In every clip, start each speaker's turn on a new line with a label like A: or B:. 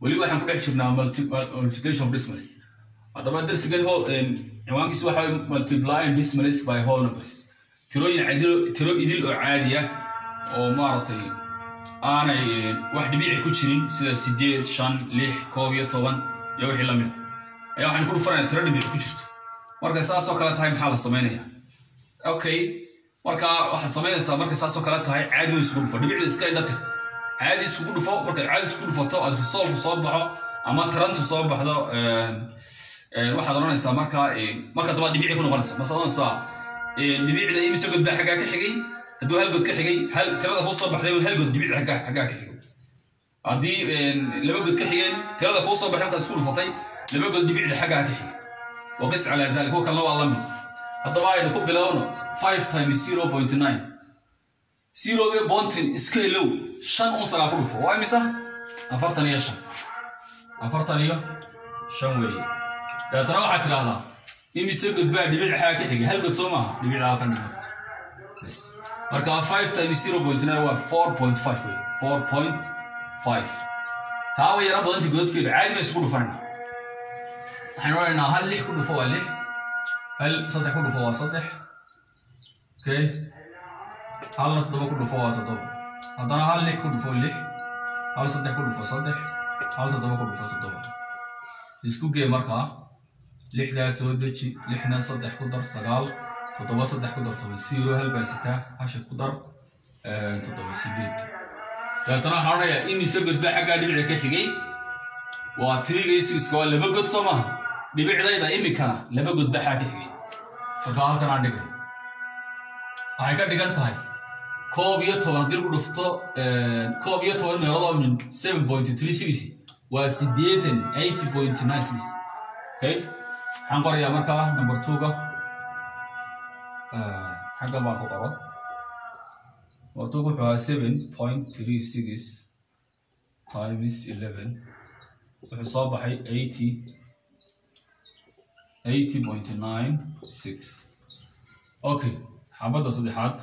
A: weli waxaan ku dhex jirnaa multi- multiplication of decimals haddaba darsigan ho ciwaankiisu waxa waye multiplying decimals by whole numbers tirooyin cadilo tiro idil oo caadi ah oo maaragtay aanay wax dhibici ku jirin sida sideed shan lix koob iyo toban iyo wixii lamid a ayaa waxaan ku dhufanaya tiro dhibici ku jirto marka saasoo kale tahay maxaa la samaynaya okay marka waxaad samaynaysaa markay saasoo kale tahay caadi isugu dhufo dhibicda iska indhatir caadi isugu dhufo markaad caadi isugu dhufato aad resolku soo baxo ama tarantu soo baxdo waxaad odhanaysaa marka marka dabaad dhibici ku noqonaysa masaad odhanaysaa dhibicda imise god baa xaggaa ka xigay hadduu hal god ka xigay hal tirada kuu soo baxday hal god dhibicda xaggaa xaggaa ka xigay haddii laba god ka xigeen tirada kuu soo baxday markaad isku dhufatay laba god dhibicda xaggaa ka xigay waqis calaa dalik kuwa kalena waa la mid haddaba aynu ku bilowno five times zero point nine zero iyo bontin iska ilow shan un sagaa ku dhufo waa imisa afartan iyo shan afartan iyo shan weeye dabeetana waxaad tidhaahdaa imise god baa dhibic xaga ka xigay hal god soo maaha dhibicdaa ka dhigo bas marka five times zero point nine waa four point five weye four point five taa way yara badanta godadkeeda caadi ma isugu dhufanayna waxaan odhanaynaa hal lix ku dhufo waa lix hal saddex ku dhufo waa saddex okay halna toddoba ku dhufo waa toddoba haddana hal lix ku dhufo lix hal saddex ku dhufo saddex hal toddoba ku dhufo toddoba isku gee markaa lixdaa soo deji lixna saddex ku dar sagaal toddoba saddex ku dar toban zero hal baa sitaa hasha ku dar toddoba sideed dabeetana waxaan odhanayaa imise god baa xaggaa dhibici ka xigay waa tiriga iyo sigiska waa laba god soo maaha dhibicdayda imikana laba god baa xaa ka xigay marka halkan aan dhigay waxay ka dhigan tahay koob iyo toban haddii lagu dhufto koob iyo toban meelood oo min seven point three six waa sideetan eighty point nine six okay waxaan qorayaa markaa number two-ga xagga baan ku qoro number two wuxuu ahaa seven point three six times eleven wuxuu soo baxay eighty eighty point nine six okay xabadda saddexaad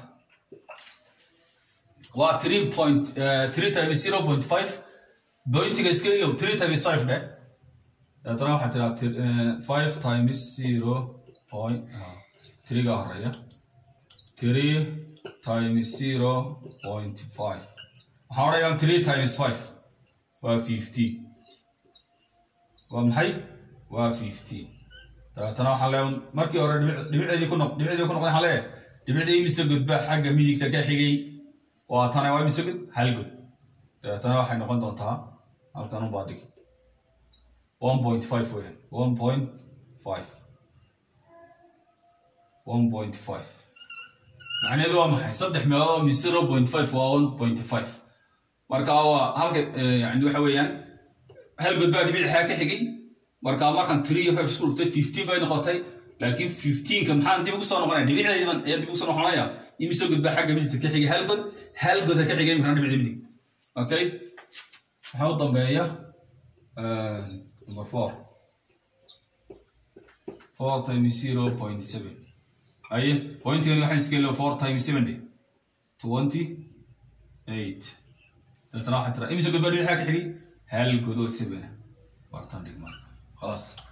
A: waa three point three times zero point five bointiga iska ilow three times five dhe dabeetana waxaa tiraa five times zero point three-ga horeeya three times zero point five waxaan odhayaa three times five waa fifteen waa maxay waa fifteen dabeetana waxaan leeyahay markii hore dhibicdeedii ku noq dhibicdeedii ku noqday waxaan leeyahay dhibicdii imise god baa xagga midigta ka xigay waa tana waa imise god hal god dabeetana waxay noqon doontaa halkan unbaa dhig one point five weeyaan one point five one point five macnaheedu waa maxay saddex meelood oo min zero point five waa one point five marka waa halka yani waxa weeyaan hal god baa dhibic xaa ka xigay marka markan three iyo five isku dhuftay fifteen bay noqotay laakiin fifteenka maxaan dib ugu soo noqonaya dhibicdaydan ayaa dib ugu soo noqonaya imise god baa xagga midigta ka xigay hal god hal god ha ka xigay imikana dhibicda midig okay waxaa u dambeeya number four four times zero point seven aye pointigan waxaan iska ilo four times seven de twenty eight dabeetana waxaa tira imise god baa dhibic xagga ka xigay hal god oo seven bartan dhig marka خلاص